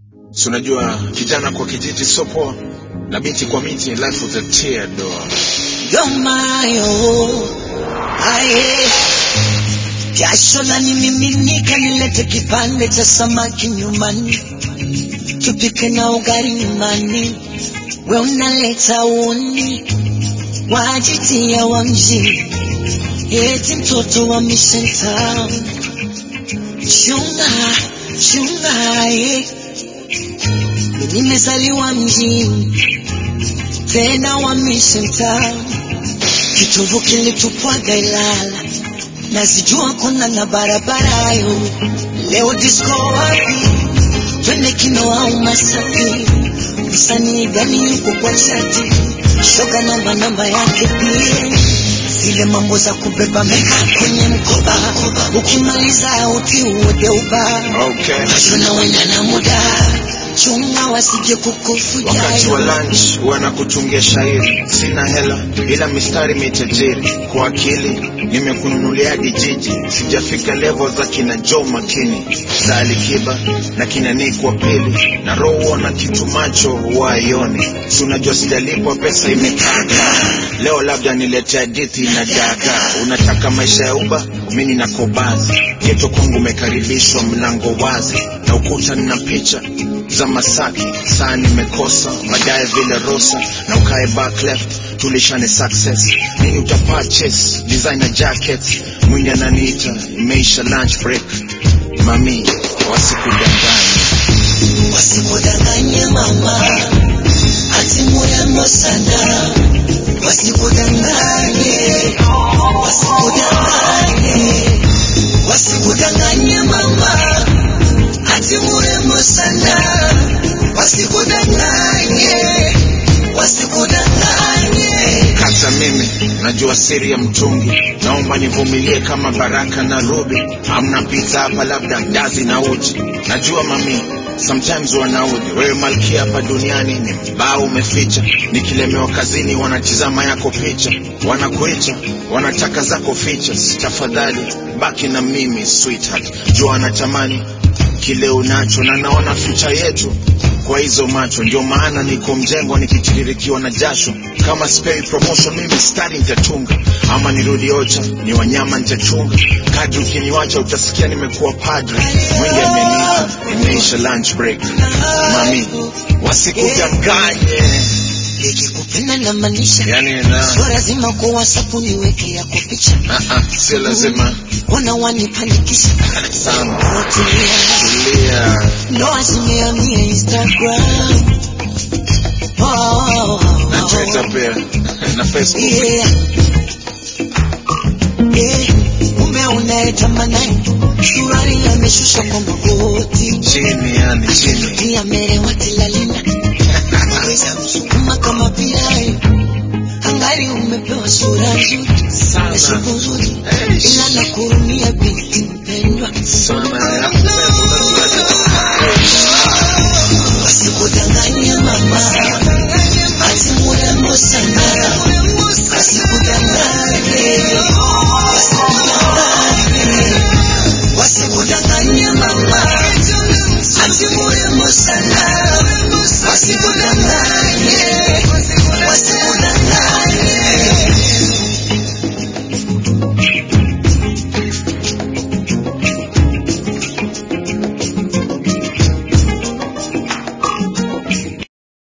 si unajua kijana kwa kijiji sio poa na binti kwa miti life with a tear door yomayo aye jasho la nimiminika, nilete kipande cha samaki nyumbani, tupike na ugali nyumbani, we unaleta uni wajitia wa mjini, eti mtoto wa Mission Town. Chunga chunga, eh. Mimi nimezaliwa mjini tena wa Mission Town, kitovu kilitupwaga Ilala, nazijua kuna na barabara yo. Leo disco wapi? Twende kino au Masaki? Msanii gani yuko kwa chati? Shoga namba namba yake pia zile mambo za kubeba meka kwenye mkoba, ukimaliza uti uodeuba okay Tuna wenda na muda chunga wasije kukufuja wakati wa lunch wanakutungia shairi sina hela ila mistari mitajiri kwa akili nimekununulia hadi jiji sijafika level za kina jo makini za alikiba na kina Nick wa pili na roho na kitu macho waione si unajua sijalipwa pesa imekaka leo labda nilete hadithi na daga unataka maisha ya uba mimi na kobazi geto kwangu umekaribishwa mlango wazi na ukuta nina picha za Masaki, saa nimekosa baadaye vile Rosa na ukae back left, tulishane success. Nini uta purchase designer jacket, mwindi ananiita, imeisha lunch break. Mami, wasikudanganye wasikudanganye mama ati murembo sana wasikudanganye wasikudanganye wasikudanganye mama ati murembo sana wasikudanganye wasikudanganye kata mimi najua siri ya mtungi, naomba nivumilie kama Baraka na Ruby. Hamna pizza hapa, labda ndazi na uji. Najua mami sometimes wanaudhi wewe malkia hapa duniani ni mbao umeficha. Nikilemewa kazini wanatizama yako picha, wanakuita wanataka zako features. Tafadhali baki na mimi sweetheart, jua anatamani kile unacho na naona future yetu kwa hizo macho, ndio maana niko mjengo nikitiririkiwa na jasho. Kama spei promotion, mimi stari nitatunga, ama nirudi ocha, ni wanyama nitachunga. Kadri ukiniwacha utasikia nimekuwa padre. Mwingi ameniita, imeisha lunch break. Mami, wasikudanganye, nikikupenda na maanisha yani na sio lazima kwa WhatsApp niweke yako picha ah, ah, sio lazima wana wanipanikisha sana. Rotulia. Tulia, No asimeamia Instagram. Oh, na Twitter pia na Facebook. yeah. Yeah. Mume unayetamani suruali ameshusha kwa magoti